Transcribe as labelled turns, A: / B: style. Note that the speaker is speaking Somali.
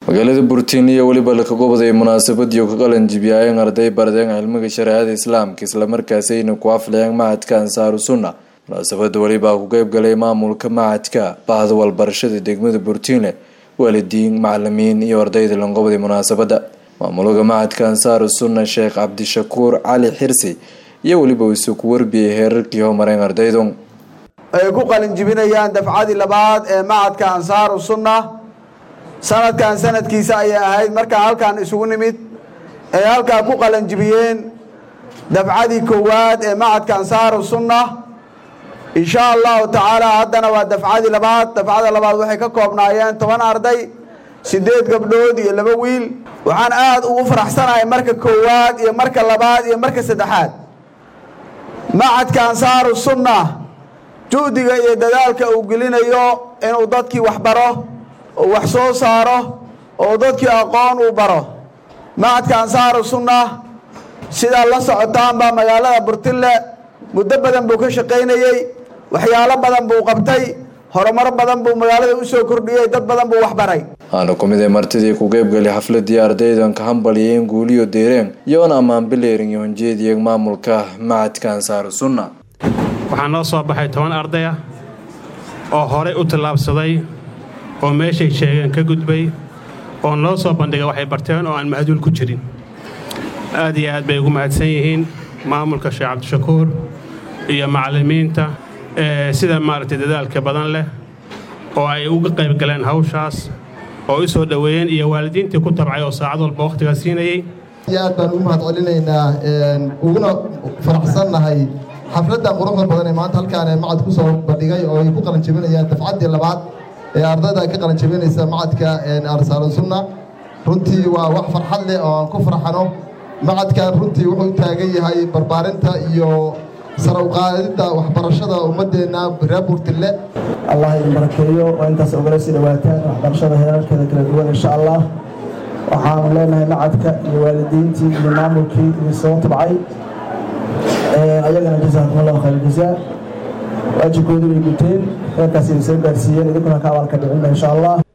A: magaalada burtiin iyo weliba lakagobday munaasabadii ka qalanjibiyayeen arday bardeen cilmiga shareecada islaamka islamarkaasayna ku aflayeen macadka ansaaru sunna munaasabada welibaa ku qeybgalay maamulka macadka bahda walbarashada degmada burtiinle waalidiin macalimiin iyo ardayda langobday munaasabada maamulka macadka ansaaru sunna sheekh cabdishakuur cali xirsi iyo weliba isu ku warbiyay heerarkii homareen ardaydu
B: ay ku qalinjibinayaan dafcadii labaad ee macadka ansaaru sunna sanadkan sanadkiisa ayay ahayd markaa halkan isugu nimid ay halkaa ku qalanjibiyeen dafcadii koowaad ee macadka ansaaru sunna insha allahu tacaala haddana waa dafcadii labaad dafcada labaad waxay ka koobnaayeen toban arday sideed gabdhood iyo laba wiil waxaan aada ugu faraxsanahay marka koowaad iyo marka labaad iyo marka saddexaad macadka ansaaru sunna juhdiga iyo dadaalka uu gelinayo inuu dadkii wax baro oo wax soo saaro oo dadkii aqoon uu baro macadka ansaaru sunna sidaa la socotaanba magaalada burtille muddo badan buu ka shaqaynayey waxyaalo badan buu qabtay horumar badan buu magaalada usoo kordhiyey dad badan buu waxbaray
A: waxaana ku mid ay martidii ku qeybgali xafladii ardaydan ka hambaliyeen guuliyo deereen iyoona ammaan bileerin iyo honjeediyeen maamulka macadka ansaaru sunna
C: waxaa noo soo baxay toban arday ah oo horey u tallaabsaday oo meeshay sheegeen ka gudbay oo noo soo bandhigay waxay barteen oo aan mahduul ku jirin aad iyo aad bay ugu mahadsan yihiin maamulka sheekh cabdishakuur iyo macallimiinta sida maaragtay dadaalka badan leh oo ay uga qayb galeen hawshaas oo u soo dhoweeyeen iyo waalidiintii ku tabcay oo saacad walba wakhtigaa siinayey
D: aad baan ugu mahad celinaynaa uguna faraxsannahay xafladdan quruxda badan ee maanta halkaan ee macad ku soo bandhigay oo ay ku qalanjabinayaan dafcaddii labaad ee ardayda ka qalanjabinaysa macadka arsaalu sunna runtii waa wax farxad leh oo aan ku farxano macadkan runtii wuxuu taagan yahay barbaarinta iyo sara uqaadidda waxbarashada ummaddeenna reer burtille
E: allah idin barakeeyo oo intaas ogala sii dhawaataan waxbarashada heerarkeeda kala duwan insha allah waxaanu leenahay macadka iyo waalidiintii iyo maamulkii idin soo tabcay ayagana jasaakum allahu khayr jazaa waajibkoodii way guteen heerkaas idin soo gaarsiiyeen idinkuna ka abaalka dhicinna insha allah